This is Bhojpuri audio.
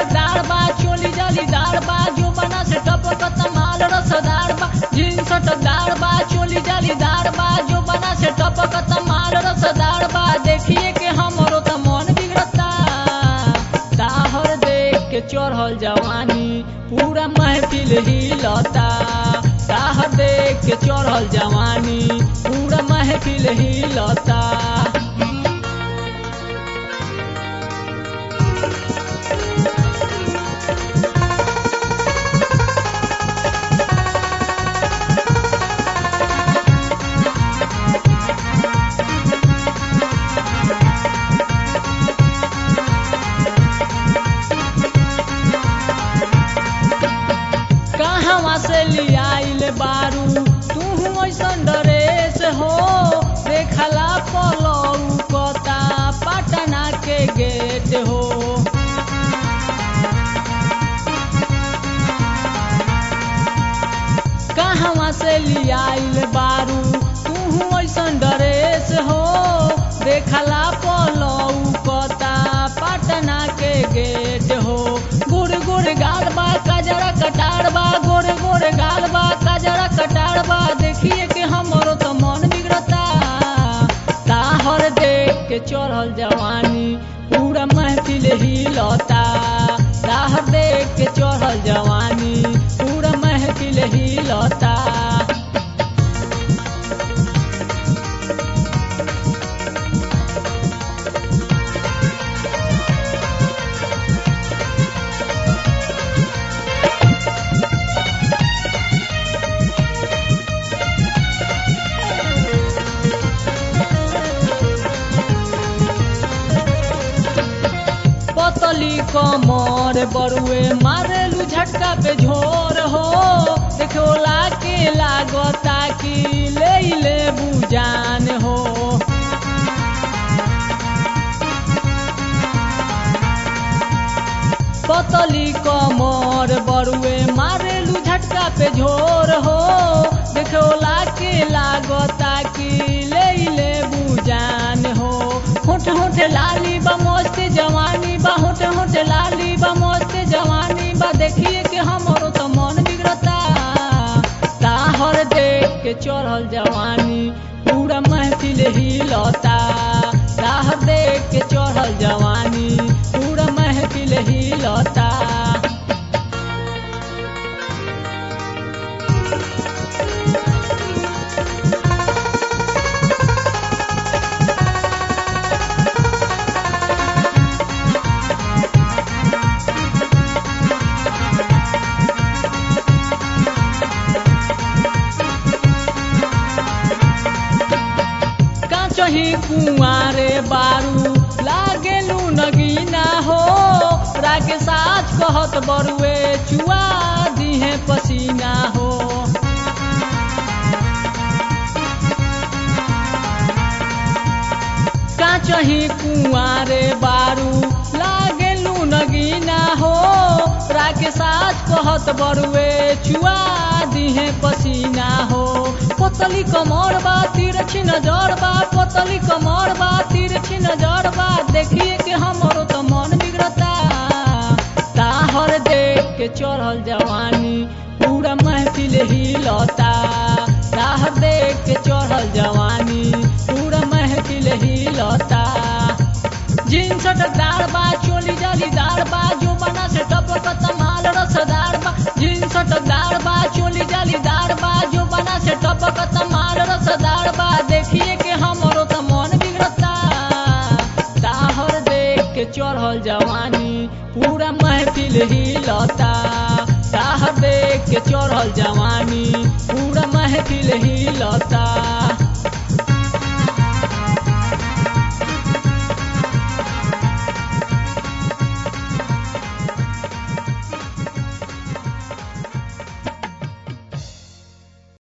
दाड़ बा चोली जाली दाड़ बा जो बना से टपकत माल रसदार बा जींस दाड़ बा चोली जाली दाड़ बा जो बना से टपकत माल रसदार बा देखिए के हमरो त मन बिगड़ता ताहर देख के चढ़ल जवानी पूरा महफिल हिलता ताहर देख के चढ़ल जवानी पूरा महफिल हिलता कहवा से लियाइल बारू तू ऐसन ड्रेस हो देखला पलऊ कता पटना के गेट हो कहवा से लियाइल बारू तू ऐसन ड्रेस हो देखला पलऊ कता पटना के गेट हो गुड़ गुड़ गाल बा कजरा कटार बा गोरे गोरे गाल बा कजरा कटार बा देखिए कि हमरो तो मन बिगड़ता ताहर देख के चढ़ल जवानी पूरा महफिल हिलता ताहर देख के चढ़ल जवानी पूरा महफिल हिलता पतली कमर बरुए मारेलू झटका पे झोर हो देखोला के लागता कि ले ले बुजान हो पतली कमर बरुए मारेलू झटका पे झोर हो देखोला के लागता कि ले ले बुजान हो होठ होठ लाली बा मस्त जवानी बा होठ होठ लाली बा मस्त जवानी बा देखिए कि हमरो तो मन बिगड़ता ताहर देख के चढ़ल जवानी पूरा महफिल हिलता ताहर देख के चढ़ल जवानी पूरा महफिल हिलता काचही कुआरे बारू लागेलू नगीना हो राके साच कहत बरुए चुआ दिहे पसीना हो काचही कुआरे बारू लागेलू नगीना हो राके साच कहत बरुए चुआ दिहे पसीना हो पतली कमर बा तिरछी नजर बा पतली कमर बा तिरछी नजर बा देखिए कि हमरो तो मन बिगड़ता ताहर देख के चढ़ल जवानी पूरा महफिल हिलता ताहर देख के चढ़ल जवानी पूरा महफिल हिलता जींस दार बा चोली जाली दार बा जो बना से टपकत माल रसदार बा जींस दार बा चोली जाली दार बा जो बना से टपकत माल रसदार बा देखिए कि हमरो तो मन बिगड़ता ताहर देख के चढ़ल जवानी पूरा महफिल हिलता ताहर देख के चढ़ल जवानी पूरा महफिल हिलता